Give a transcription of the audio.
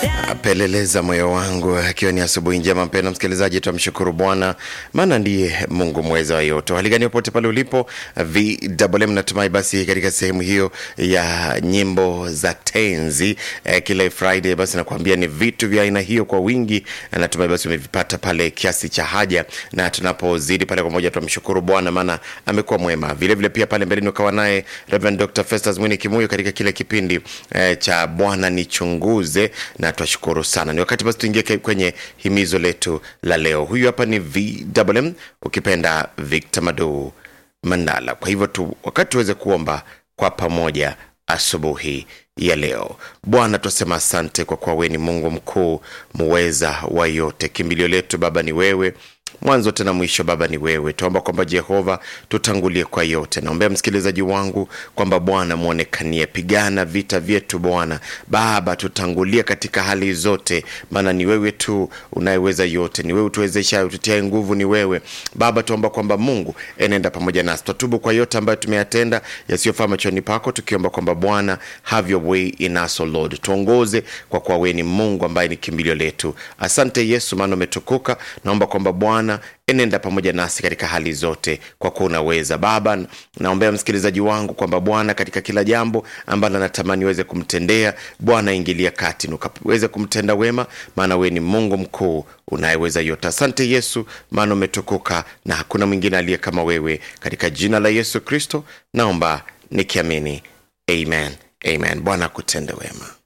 Peleleza moyo wangu, akiwa ni asubuhi njema. Mpendwa msikilizaji, tumshukuru Bwana maana ndiye Mungu mweza wa yote. Hali gani popote pale ulipo, VMM, natumai basi katika sehemu hiyo ya nyimbo za tenzi eh, kila Friday basi nakwambia ni vitu vya aina hiyo kwa wingi, na natumai basi umevipata pale kiasi cha haja, na tunapozidi pale pamoja tumshukuru Bwana maana amekuwa mwema. Vile vile pia pale mbeleni ukawa naye Reverend Dr. Festus Mwini Kimuyo katika kile kipindi eh, cha Bwana nichunguze, na twashukuru sana. Ni wakati basi tuingie kwenye himizo letu la leo. Huyu hapa ni VMM, ukipenda Victor Madu Mandala. Kwa hivyo tu wakati tuweze kuomba kwa pamoja asubuhi ya leo. Bwana, twasema asante kwa kuwa wewe ni Mungu mkuu muweza wa yote. Kimbilio letu Baba ni wewe, mwanzo tena mwisho Baba ni wewe. Tuomba kwamba Jehova tutangulie kwa yote. Naombea msikilizaji wangu kwamba Bwana mwonekanie, pigana vita vyetu Bwana Baba, tutangulie katika hali zote, maana ni wewe tu unayeweza yote, ni wewe utuwezesha, ututiae nguvu, ni wewe Baba. Tuomba kwamba Mungu enenda pamoja nasi, twatubu kwa yote ambayo tumeyatenda yasiyofaa machoni pako, tukiomba kwamba Bwana have your way in us, O Lord, tuongoze kwa kuwa wewe ni Mungu ambaye ni kimbilio letu. Asante Yesu, maana umetukuka. Naomba kwamba Bwana enenda pamoja nasi katika hali zote, kwa kuwa unaweza. Baba, naombea msikilizaji wangu kwamba Bwana, katika kila jambo ambalo anatamani uweze kumtendea, Bwana ingilia kati na ukaweze kumtenda wema, maana wewe ni Mungu mkuu unayeweza yote. Asante Yesu, maana umetukuka na hakuna mwingine aliye kama wewe. Katika jina la Yesu Kristo naomba nikiamini, amen, amen. Bwana akutende wema.